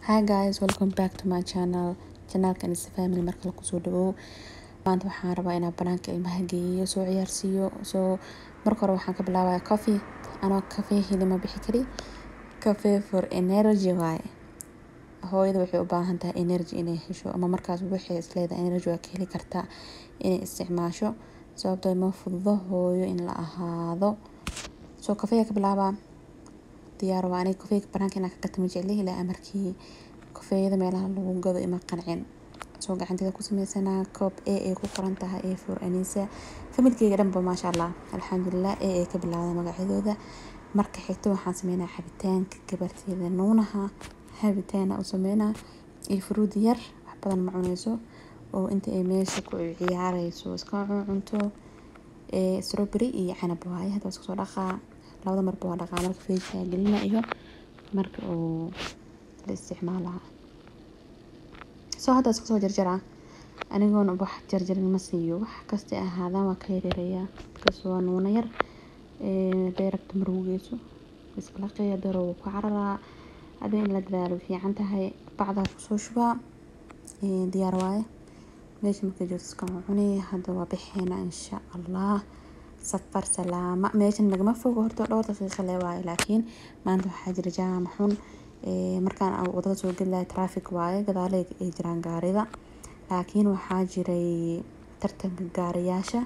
hi guys welcome back to my channel janaalkan is family markale kusoo dhawow maanta waxaan rabaa inaan banaanka ilmaha geeyo soo ciyaarsiiyo soo marka hore waxaan ka bilaabaya coffee anoo cafe heli ma bixi kari cafe for energy waaye hooyada waxay u baahan tahay energy inay hesho ama markaas waxay isleedahay energy waa ka heli kartaa inay isticmaasho sababtoo ma fududo hooyo in la ahaado soo kafeega ka bilaabaa diyaar waa aniga kafeega banaanka inaan ka gata ma jecli ilaa amarkii kafeeyada meelaha lagu gado ima qancin soo gacanteeda ku sameysanaa koob a ay ku qoran tahay a for anisa familkeyga dhanba maasha allah alxamdulilah a ay ka bilaawda magacyadooda marka xigta waxaan sameynaa cabitaanka gabarteeda nuunaha habitaana u sameynaa iyo furuud yar wax badan ma cuneyso oo inta ay meesha ku ciyaareyso iska cunto strawberry iyo canab waaye hadda iska soo dhaqaa labada marba waa dhaqaa marka feejka gelina iyo marka uu la isticmaalaha soo hadda iska soo jarjaraa anigoona wax jarjarin ma siiyo wax kasta ahaadaan waa ka yareereyaa kas waa nuuna yar haday rabto marugeyso isbalaqeya daro wuu ku cararaa hadii in la dadaalo fiican tahay bacdaa kusoo shubaa diyaar waaye meesha markay joogto iska cuni hadda waa bixeena insha allah safar salaama meeshan nagama fogo horta dhowr daqiiqa le waaye laakiin maanta waxaa jira jaama xun markaan wadada soo gelilahay traffic waaye gadaale ay jiraan gaarida laakiin waxaa jiray tartanka gaariyaasha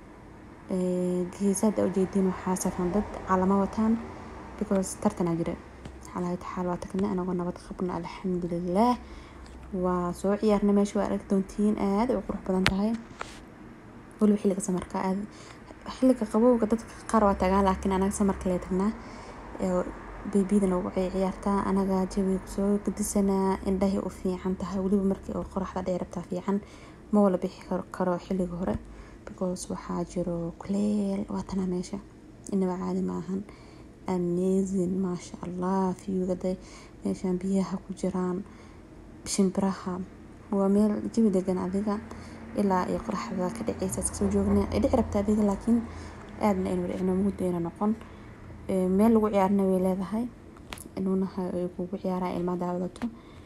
geesaada ujeediin waxaa safan dad calamo wataan because tartanaa jira xalahay taxaal waa tagnay anagoo nabad qabna alxamdulilah waa soo ciyaarna meesha waa arag doontiin aada u qurux badan tahay weliba xilliga samarka aad xilliga qabowga dadka qaar waa tagaan laakiin anaga samarka lee tagnaa beebiyadana ugu ciyaartaa anaga jawiga soo gadisanaa indhahay u fiican tahay weliba markii oo qoraxda dhici rabtaa fiican ma wala bixi karo xilliga hore because waxaa jiro kuleel waatanaa meesha inaba caadi maahan amazing maasha allah viewgaday meeshaan biyaha ku jiraan shimbiraha waa meel jawi degan adiga ilaa iyo qoraxda ka dhaceysa iska soo joogna ay dhici rabta adiga laakiin aadna aynu dhicino muddo ayna noqon meel lagu ciyaarna way leedahay nuunaha ay kugu ciyaaraan ilmaha daawadato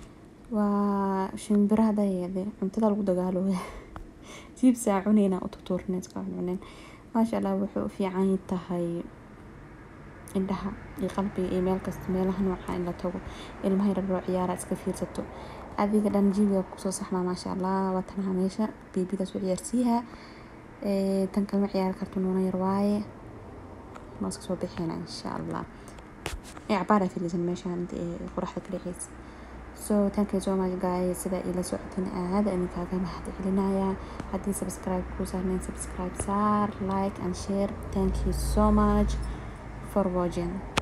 waa shimbiraha dayeede cuntada lagu dagaalooya jiibsaa cuneyna u tutuurna iska cunin maasha allah wuxuu u fiican tahay indhaha iyo qalbiga iyo meel kasta meelaha nooca in la tago ilmaha yar loo ciyaara iska fiirsato adiga dhan jibiga kusoo saxmaa maasha allah watanaha meesha beebidaas u ciyaarsiiha tan kalma ciyaari karto nuuna yar waaye ma iska soo bixina insha allah cabaara filisan meeshaan inta ay qoraxda ka dhaceysa so thank you so much guys sida ila socotin aada idinkaaga mahad celinaya haddii subscribe ku saarnayn subscribe saar like and share thank you so much for watching